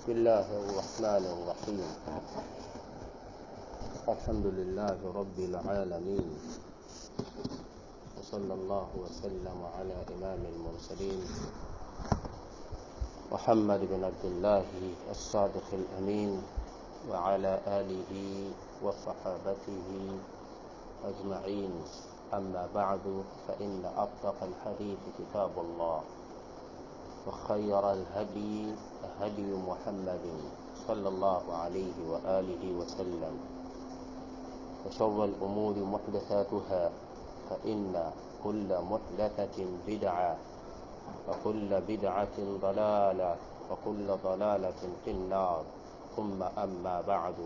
بسم الله الرحمن الرحيم الحمد لله رب العالمين وصلى الله وسلم على إمام المرسلين محمد بن عبد الله الصادق الأمين وعلى آله وصحابته أجمعين أما بعد فإن أصدق الحديث كتاب الله وخير الهدي هدي محمد صلى الله عليه وآله وسلم وشر الأمور محدثاتها فإن كل محدثة بدعة وكل بدعة ضلالة وكل ضلالة في النار ثم أما بعد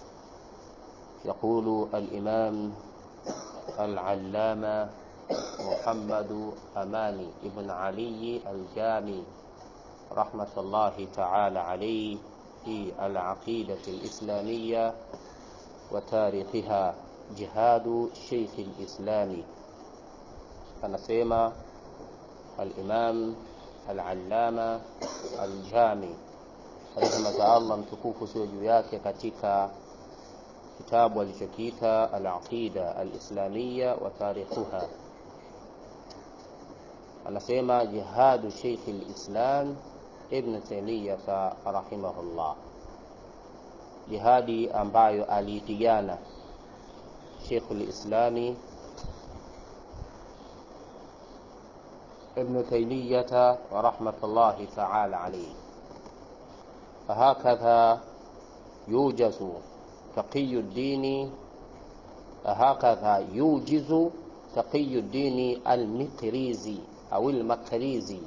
يقول الإمام العلامة محمد أماني ابن علي الجامي رحمة الله تعالى عليه في العقيدة الإسلامية وتاريخها جهاد شيخ الإسلام anasema al-Imam al-Allama al-Jami rehema za Allah mtukufu sio juu yake katika kitabu alichokiita al-Aqida al-Islamiyya wa tarikhuha anasema jihadu Sheikh al-Islam Ibn Taymiyyah rahimahullah jihadi ambayo aliipigana Sheikh al-Islami ابن تيمية ورحمة الله تعالى عليه فهكذا يوجز تقي الدين هكذا يوجز تقي الدين المقريزي أو المقريزي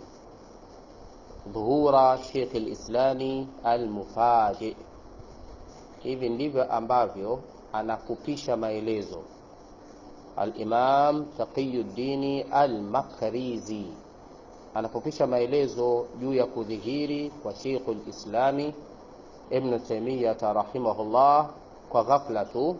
ظهور شيخ الإسلام المفاجئ hivi ndivyo ambavyo anakupisha maelezo Al-Imam Taqiyuddin Al-Makrizi anapopisha maelezo juu ya kudhihiri kwa Sheikhul Islami Ibn Taymiyyah rahimahullah kwa ghafla tu,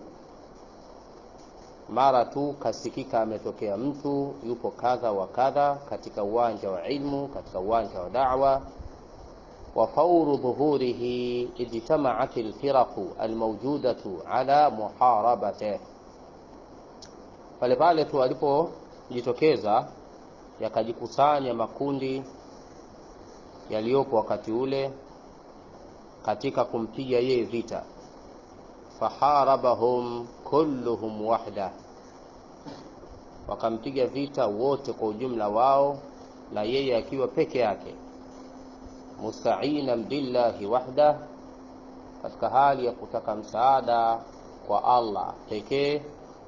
mara tu kasikika ametokea mtu yupo kadha wa kadha katika uwanja wa ilmu, katika uwanja wa da'wa wa fauru dhuhurihi ijtama'at al-firaqu al-mawjudatu ala muharabatihi pale pale tu alipojitokeza yakajikusanya makundi yaliyopo wakati ule katika kumpiga yeye vita faharabahum kulluhum wahda wakampiga vita wote kwa ujumla wao na yeye akiwa peke yake musta'inan billahi wahda katika hali ya kutaka msaada kwa Allah pekee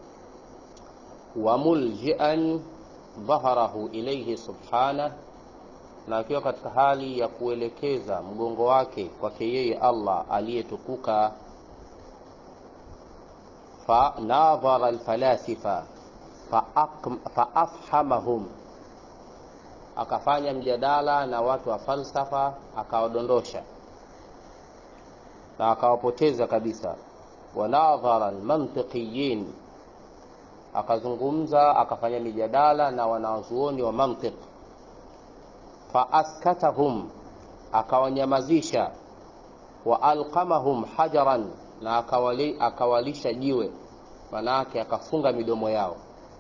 wamuljian dhaharahu ilayhi subhanah, na akiwa katika hali ya kuelekeza mgongo wake kwake yeye Allah aliyetukuka. Fanadhara alfalasifa faafhamahum, akafanya mjadala na watu wa falsafa akawadondosha na akawapoteza kabisa. Wanadhara almantiqiyin akazungumza akafanya mijadala na wanazuoni wa mantiq faaskatahum akawanyamazisha wa alqamahum hajaran na akawali, akawalisha jiwe manake akafunga midomo yao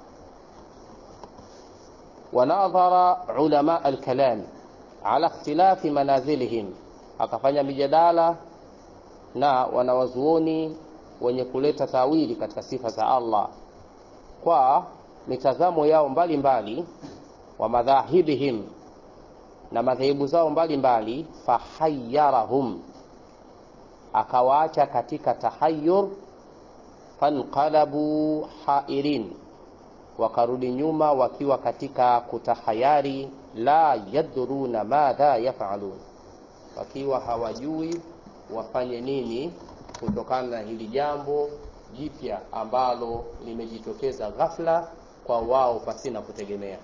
wanadhara ulama alkalam ala ikhtilafi manazilihim akafanya mijadala na wanawazuoni wenye kuleta tawili katika sifa za Allah kwa mitazamo yao mbalimbali mbali, wa madhahibihim na madhehebu zao mbalimbali fahayarahum akawaacha katika tahayur fanqalabu hairin wakarudi nyuma wakiwa katika kutahayari la yadruna madha yafalun wakiwa hawajui wafanye nini kutokana na hili jambo jipya ambalo limejitokeza ghafla kwa wao pasina kutegemea.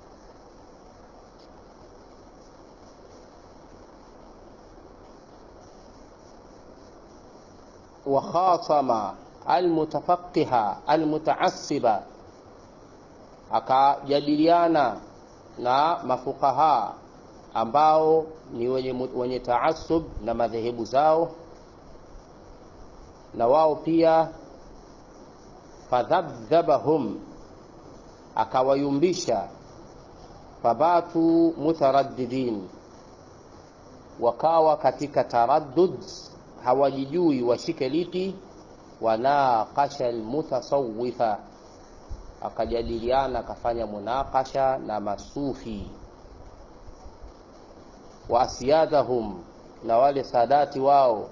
wa khasama almutafaqiha almutaassiba, akajadiliana na mafukaha ambao ni wenye, wenye taasub na madhehebu zao na wao pia fadhabdhabahum akawayumbisha fabatu mutaraddidin wakawa katika taraddud hawajijui washike lipi wanaqasha almutasawifa akajadiliana akafanya munaqasha na masufi wa asyadahum na wale sadati wao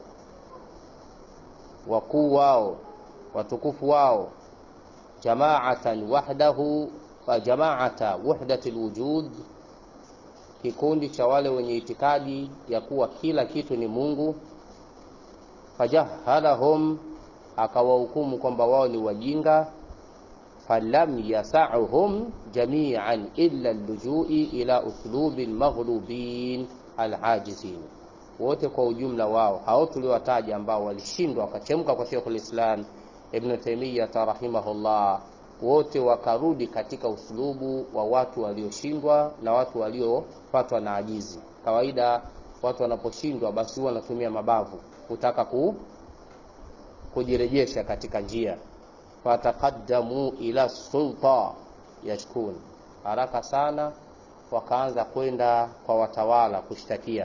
wakuu wao watukufu wao jamaatan wahdahu jamaata wahdati lwujud kikundi cha wale wenye itikadi ya kuwa kila kitu ni mungu fajahalahum akawahukumu kwamba wao ni wajinga falam yasauhum jamian illa llujui ila uslubi lmaghlubin alajizin wote kwa ujumla wao hao tuliowataja ambao walishindwa wakachemka kwa shekhu lislam ibnu taimiyata rahimahullah wote wakarudi katika uslubu wa watu walioshindwa na watu waliopatwa na ajizi kawaida watu wanaposhindwa basi huwa wanatumia mabavu kutaka ku, kujirejesha katika njia fataqaddamu ila sulta yashkun haraka sana wakaanza kwenda kwa watawala kushtakia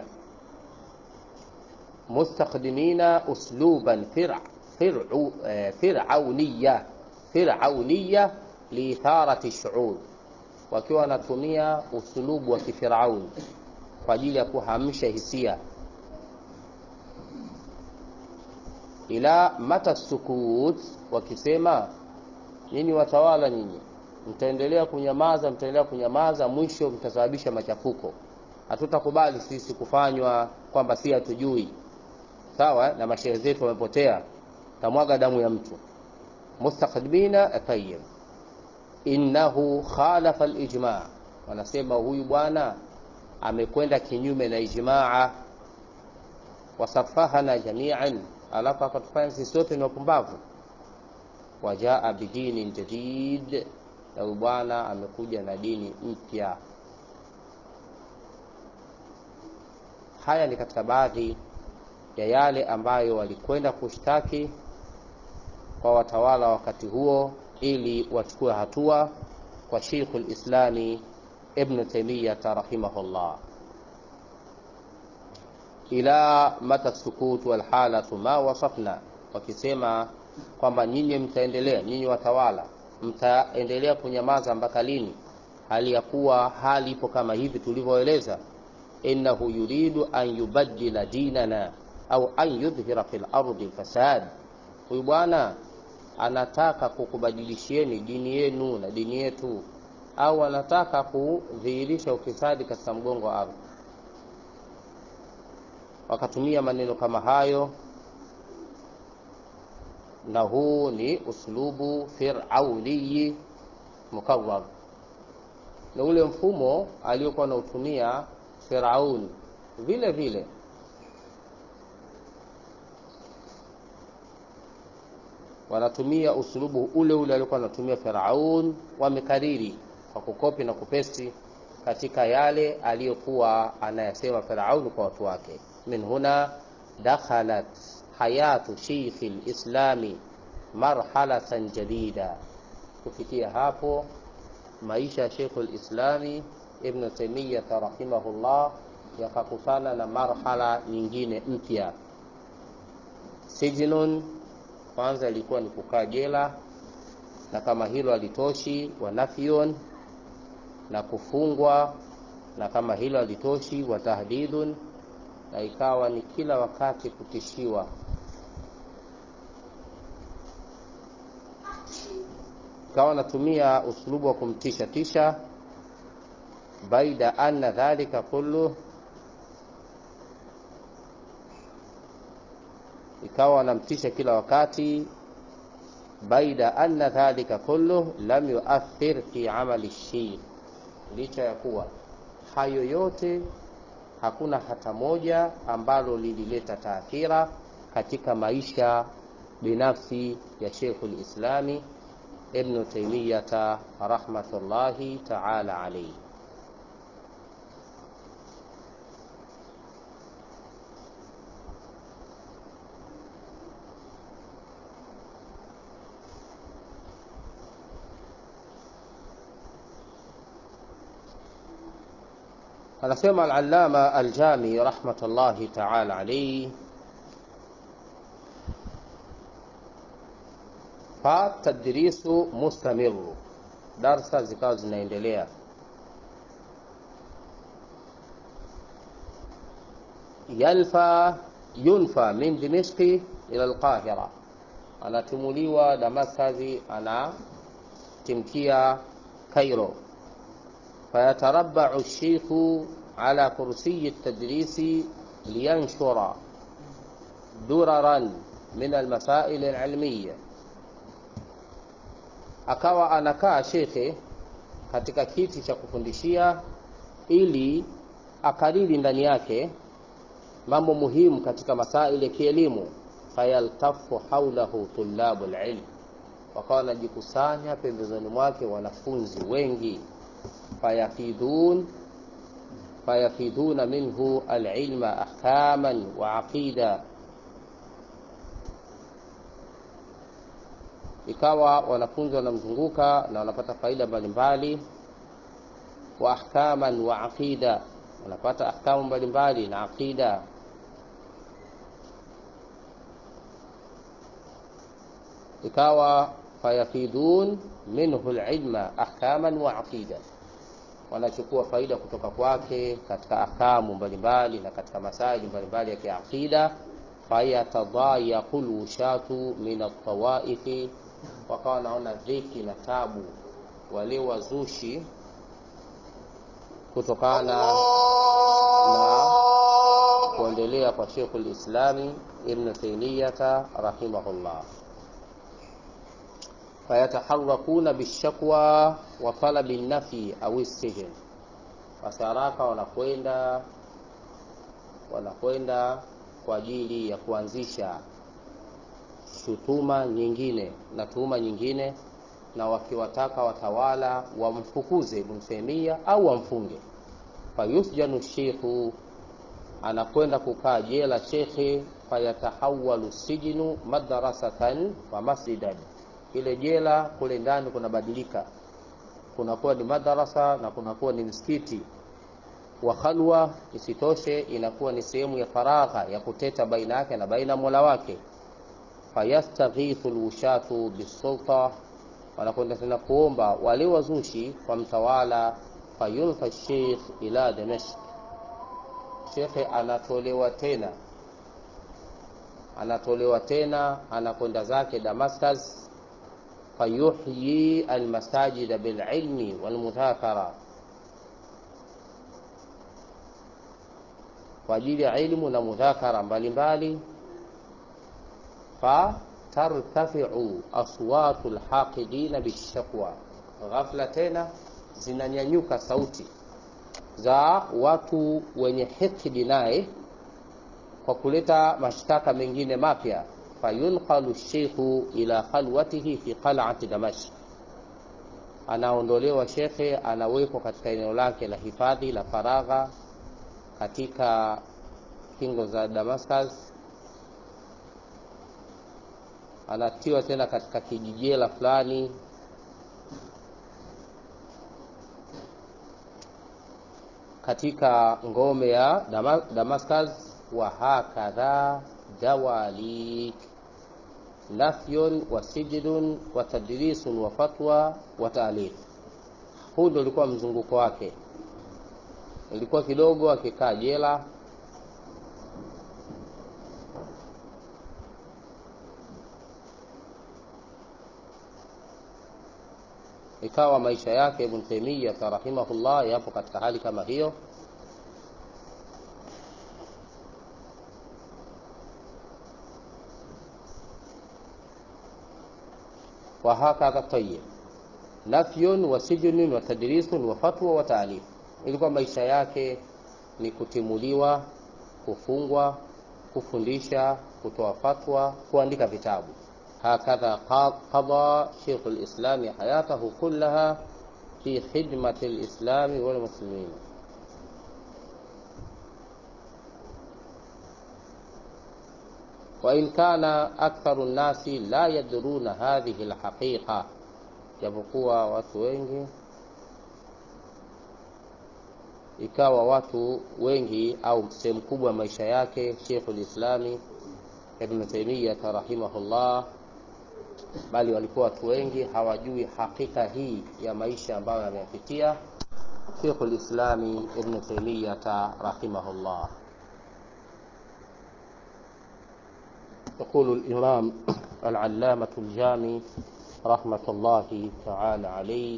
mustakdimina usluban fir, firu, eh, firauniya firauniya liitharati shuur wakiwa wanatumia usulubu wa kifirauni kwa ajili ya kuhamsha hisia ila mata sukut wakisema nyinyi watawala nyinyi mtaendelea kunyamaza mtaendelea kunyamaza mwisho mtasababisha machafuko hatutakubali sisi kufanywa kwamba si hatujui sawa na mashehe zetu wamepotea tamwaga damu ya mtu mustakdimina tayib innahu khalafa lijma wanasema huyu bwana amekwenda kinyume na ijmaa wasafahana jamian alafu akatufanya sisi sote ni wapumbavu wajaa bidinin jadid na huyu bwana amekuja na dini mpya haya ni katika baadhi ya yale ambayo walikwenda kushtaki kwa watawala wakati huo ili wachukue hatua kwa Sheikh lislami Ibn Taymiyata rahimahullah ila mata sukut walhalatu ma wasafna, wakisema kwamba nyinyi mtaendelea, nyinyi watawala mtaendelea kunyamaza mpaka lini, hali ya kuwa hali ipo kama hivi tulivyoeleza. innahu yuridu an yubaddila dinana au an yudhhira fil ardi fasad, huyu bwana anataka kukubadilishieni dini yenu na dini yetu, au anataka kudhihirisha ufisadi katika mgongo wa ardhi. Wakatumia maneno kama hayo, na huu ni uslubu firauniyi mukawwar, na ule mfumo aliokuwa anautumia Firaun vile vile wanatumia usulubu ule ule aliokuwa anatumia Firaun, wamekariri kwa kukopi na kupesti katika yale aliyokuwa anayasema Firaun kwa watu wake. Min huna dakhalat hayatu sheikhi lislami marhalatan jadida, kufikia hapo maisha ya Sheikhu lislami Ibn Taymiyah rahimahullah yakakutana na marhala nyingine mpya. Sijnun kwanza ilikuwa ni kukaa jela, na kama hilo halitoshi, wa nafyun na kufungwa, na kama hilo halitoshi, wa tahdidun na ikawa ni kila wakati kutishiwa. Ikawa anatumia uslubu wa kumtisha tisha, baida anna dhalika kullu ikawa anamtisha kila wakati, baida anna dhalika kullu lam yuathir fi amali sheikh, licha ya kuwa hayo yote hakuna hata moja ambalo lilileta taathira katika maisha binafsi ya Sheikhul Islami Ibn Taymiyata rahmatullahi taala alayhi. anasema al-allama al-jami rahmatullahi ta'ala alayhi fa tadrisu mustamiru darsa zikawa zinaendelea yalfa yunfa min dimishqi ila alqahira anatimuliwa damaskazi anatimkia kairo فيتربع الشيخ على كرسي التدريس لينشر دررا من المسائل العلمية akawa anakaa shekhe katika kiti cha kufundishia ili akariri ndani yake mambo muhimu katika masaili ya kielimu fayaltafu haulahu tulabu lilm wakawa wanajikusanya pembezoni mwake wanafunzi wengi fayafidun fayafiduna minhu alilma ahkaman wa aqida ikawa wanafunzi wanamzunguka na wanapata faida mbalimbali wa ahkaman wa aqida wanapata ahkamu mbalimbali na aqida ikawa fayafidun minhu alilma ahkaman wa aqida wanachukua faida kutoka kwake katika ahkamu mbalimbali na katika masaili mbalimbali ya kiaqida fayatadayaqu lwushatu min altawaifi wakawa wanaona dhiki na tabu wale wazushi kutokana na kuendelea kwa Sheikh lislami Ibn Taymiyata rahimahullah fayataharakuna bishakwa wa talabi nafi au sijn, basi haraka wanakwenda wanakwenda kwa ajili ya kuanzisha shutuma nyingine na tuhuma nyingine, na wakiwataka watawala wamfukuze Ibn Taymiyya au wamfunge. Fayusjanu sheikhu, anakwenda kukaa jela shekhe. Fayatahawalu sijinu madrasatan wa masjidan ile jela kule ndani kunabadilika, kunakuwa ni madarasa na kunakuwa ni msikiti wa khalwa. Isitoshe, inakuwa ni sehemu ya faragha ya kuteta baina yake na baina mola wake. Fayastaghithu lwushatu bisulta, wanakwenda tena kuomba wale wazushi kwa mtawala. Fayulfa sheikh ila Damashq, shekhe anatolewa tena anatolewa tena, anakwenda zake Damascus fayuhyi almasajida bililmi walmudhakara, kwa ajili ya ilmu na mudhakara mbalimbali. Fatartafiu aswatu lhaqidina bishakwa, ghafla tena zinanyanyuka sauti za watu wenye hikdi naye kwa kuleta mashtaka mengine mapya fayunqalu sheikhu ila khalwatihi fi qal'ati Damashq, anaondolewa shekhe, anawekwa katika eneo lake la hifadhi la faragha katika kingo za Damascus, anatiwa tena katika kijijela fulani katika ngome ya Damascus. wa hakadha dawalik nafyun wa sijnun wa tadrisun wa fatwa wa taalif. Huu ndio ulikuwa mzunguko wake, ilikuwa kidogo akikaa jela, ikawa maisha yake Ibn Taymiyyah rahimahullah yapo katika hali kama hiyo. wahakadha tayib nafyun wa sijnun wa tadrisun wa fatwa wa taalif. Ilikuwa maisha yake ni kutimuliwa, kufungwa, kufundisha, kutoa fatwa, kuandika vitabu. Hakadha qada Sheikh al-Islam hayatahu kullaha fi khidmati al-Islam wal muslimin. wa in kana aktharu nnasi la yadruna hadhihi alhaqiqa, japokuwa watu wengi ikawa watu wengi au sehemu kubwa ya maisha yake Sheikhul Islami Ibn Taymiyyah rahimahullah, bali walikuwa watu wengi hawajui hakika hii ya maisha ambayo ameyapitia Sheikhul Islami Ibn Taymiyyah rahimahullah. يقول الإمام العلامة الجامي رحمة الله تعالى عليه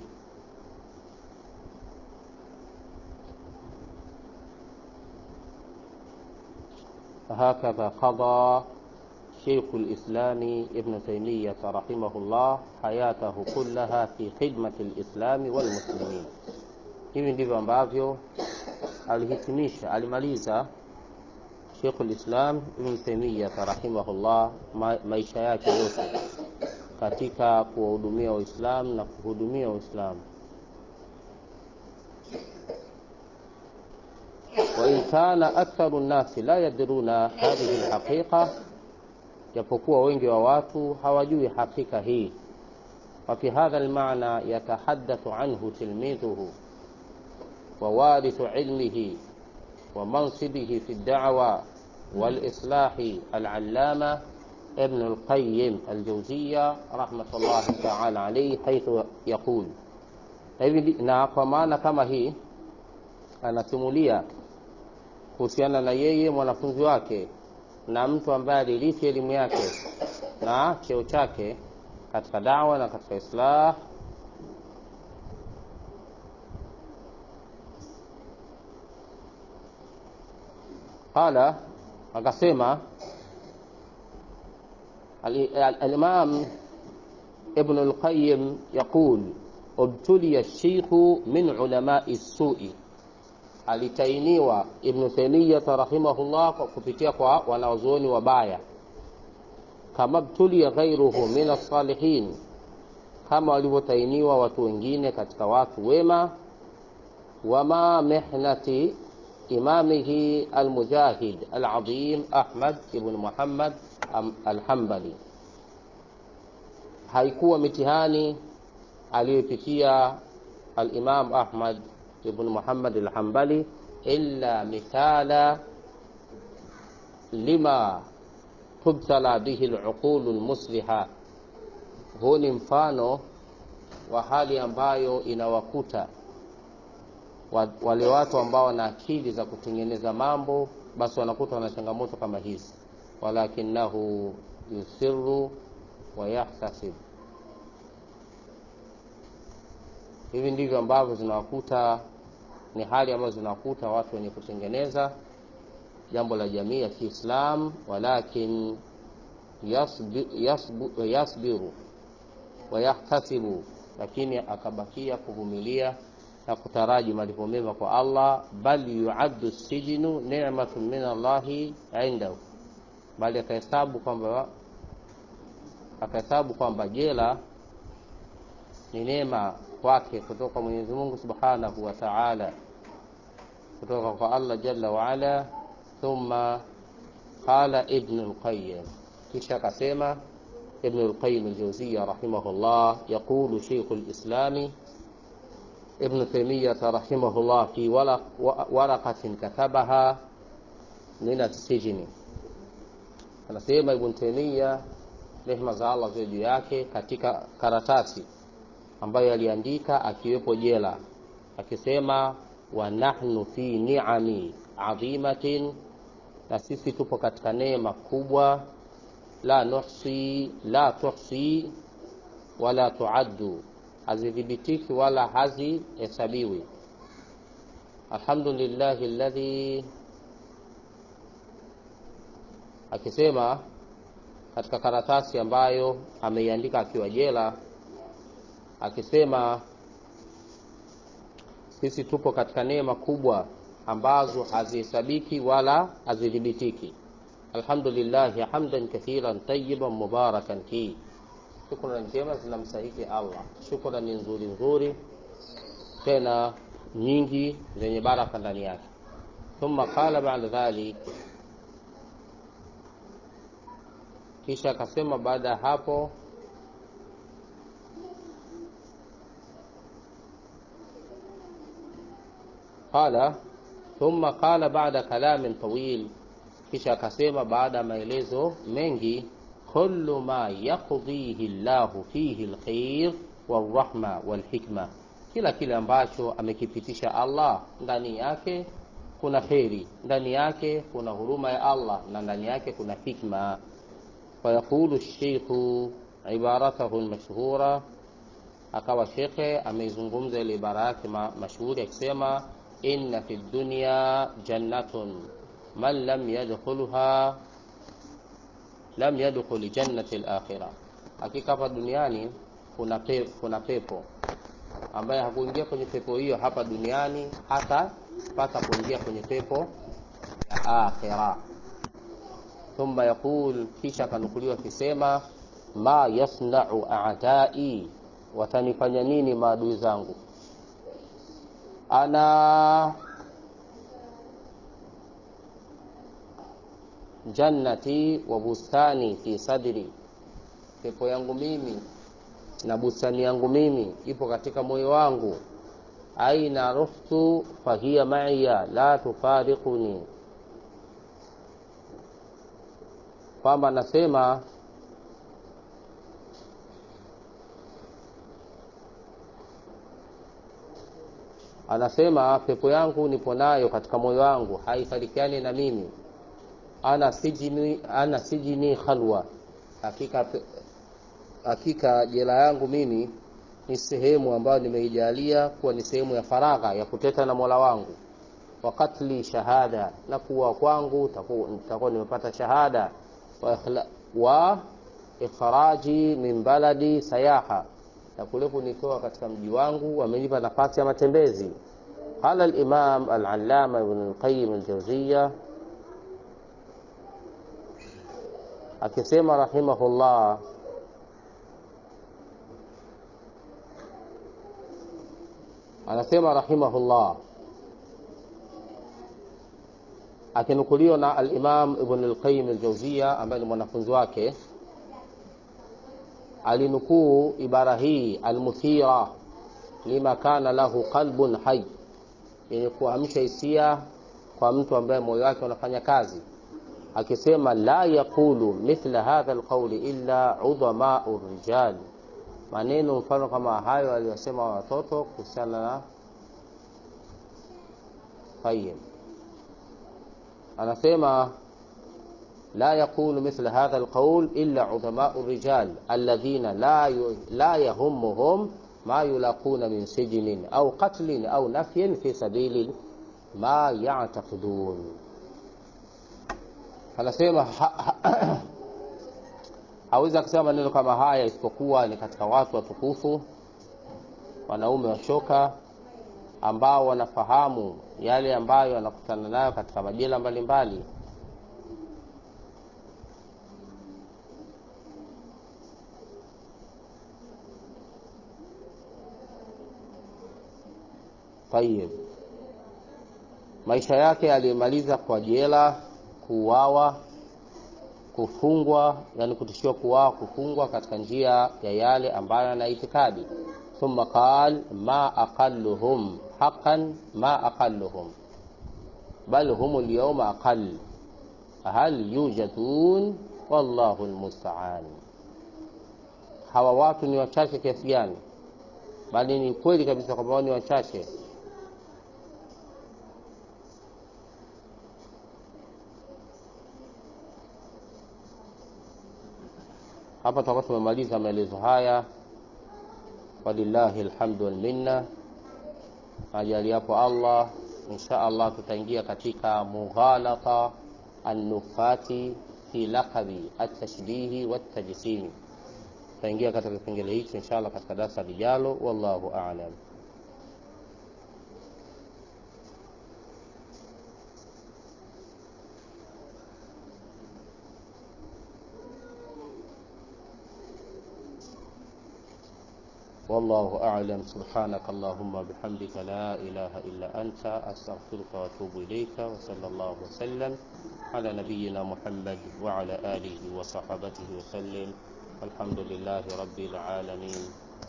فهكذا قضى شيخ الإسلام ابن تيمية رحمه الله حياته كلها في خدمة الإسلام والمسلمين hivi ndivyo ambavyo alihitimisha alimaliza Sheikh al-Islam Ibn Taymiyyah rahimahullah ma, maisha yake yote katika kuwahudumia Waislamu na kuhudumia Waislamu. وإن كان أكثر الناس لا يدرون هذه الحقيقة japokuwa wengi wa watu hawajui hakika hii وفي هذا المعنى يتحدث عنه تلميذه ووارث علمه ومنصبه في الدعوة والإصلاح العلامة ابن القيم الجوزية رحمة الله تعالى عليه حيث يقول na kwa maana kama hii anasimulia kuhusiana na yeye mwanafunzi wake na mtu ambaye alirithi elimu yake na cheo chake katika dawa na katika islah qala akasema الإمام ابن القيم يقول ابتلي الشيخ من علماء السوء alitainiwa Ibn Taymiyyah rahimahullah kwa kupitia kwa wanazuoni wabaya, kama btulia ghairuhu min as-salihin, kama walivyotainiwa watu wengine katika watu wema. Wama mihnati imamihi almujahid alazim Ahmad ibn Muhammad alhambali, haikuwa mitihani aliyopitia al-Imam Ahmad ibn Muhammad al-Hanbali illa mithala lima tubtala bihi al-uqul al-musliha. Huu ni mfano wa hali ambayo inawakuta wale watu ambao wana akili za kutengeneza mambo, basi wanakuta wana changamoto kama hizi. Walakinahu yusiru wa yahtasib hivi ndivyo ambavyo zinawakuta ni hali ambazo zinawakuta watu wenye kutengeneza jambo la jamii ya Kiislam, walakin yasbi, yasbu, yasbiru wa yahtasibu, lakini akabakia kuvumilia na kutaraji malipo mema kwa Allah. Bal yuaddu sijnu ni'matun min Allahi indahu, bali akahesabu kwamba akahesabu kwamba jela ni neema kwake kutoka kwa Mwenyezi Mungu Subhanahu wa Ta'ala, kutoka kwa Allah Jalla wa Ala. Thumma qala Ibn al-Qayyim, kisha akasema Ibn al-Qayyim al-Jawziyya rahimahullah, yaqulu Shaykh al-Islam Ibn Taymiyyah rahimahullah fi waraqatin katabaha min as-sijni, anasema Ibn Taymiyyah rehma za Allah ziwe juu yake, katika karatasi ambayo aliandika akiwepo jela, akisema wa nahnu fi ni'ami adhimatin, na sisi tupo katika neema kubwa, la nuhsi la tuhsi wala tuaddu, hazidhibitiki wala hazihesabiwi. Alhamdulillahi alladhi, akisema katika karatasi ambayo ameiandika akiwa jela akisema sisi tupo katika neema kubwa ambazo hazihesabiki wala hazidhibitiki. Alhamdulillahi hamdan kathiran tayyiban mubarakan fi, shukrani njema zinamstahiki Allah, shukrani nzuri nzuri tena nyingi zenye baraka ndani yake. Thumma qala ba'da dhalik, kisha akasema baada ya hapo qala thumma qala ba'da kalamin tawil kisha akasema baada ya maelezo mengi kullu ma yaqdihi llahu fihi alkhair warahma walhikma kila kile ambacho amekipitisha allah ndani yake kuna kheri ndani yake kuna huruma ya allah na ndani yake kuna hikma fayaqulu sheikhu ibaratahu lmashhura akawa shekhe ameizungumza ile ibara yake ma, mashuhuri akisema inna fi dunya jannatun man lam yadkhulha lam yadkhul jannati al-akhirah hakika hapa duniani kuna, pe, kuna pepo ambaye hakuingia kwenye pepo hiyo hapa duniani hata pata kuingia kwenye pepo ya akhira thumma yaqul kisha akanukuliwa akisema ma yasnau a'dai watanifanya nini maadui zangu ana jannati wa bustani fi sadri pepo yangu mimi na bustani yangu mimi ipo katika moyo wangu aina ruhtu fahiya maiya la tufariquni kwamba nasema anasema pepo yangu nipo nayo katika moyo wangu haifarikiani na mimi ana sijini, ana sijini khalwa hakika hakika jela yangu mimi ni sehemu ambayo nimeijalia kuwa ni sehemu ya faragha ya kuteta na mola wangu wakatli shahada na kuwa kwangu nitakuwa nimepata shahada wa, ikhla, wa ikhraji min baladi sayaha na kule kunitoa katika mji wangu wamenipa nafasi ya matembezi qala al-imam al-allama ibn al-qayyim al-jawziyya akisema rahimahullah anasema rahimahullah akinukuliwa na al-imam ibn al-qayyim al-jawziyya ambaye ni mwanafunzi wake alinukuu ibara hii almuthira lima kana lahu qalbun hay yenye kuamsha hisia kwa mtu ambaye moyo wake unafanya kazi akisema la yaqulu mithla hadha alqawli illa udhamau rijal maneno mfano kama hayo aliyosema watoto kuhusiana na tayib anasema لا يقول مثل هذا القول إلا عظماء الرجال الذين لا لا يهمهم ما يلاقون من سجن أو قتل أو نفي في سبيل ما يعتقدون anasema hawezi kusema maneno kama haya isipokuwa ni katika watu watukufu wanaume washoka ambao wanafahamu yale ambayo wanakutana nayo katika majela mbalimbali Tayib, maisha yake alimaliza kwa jela, kuuawa, kufungwa, yani kutishiwa kuuawa, kufungwa katika njia ya yale ambayo ana itikadi. Thumma qal ma aqalluhum haqqan ma aqalluhum bal hum alyawma aqall hal yujadun wallahu almusta'an. Hawa watu ni wachache kiasi gani? Bali ni kweli kabisa kwamba wao ni wachache hapa tutakuwa tumemaliza maelezo haya walillahi alhamdu wal minna ajali hapo Allah insha Allah tutaingia katika mughalata annufati fi laqabi at-tashbihi wat-tajsimi tutaingia katika kipengele hicho insha Allah katika darasa lijalo wallahu a'lam والله أعلم سبحانك اللهم بحمدك لا إله إلا أنت أستغفرك وأتوب إليك وصلى الله وسلم على نبينا محمد وعلى آله وصحبه وسلم الحمد لله رب العالمين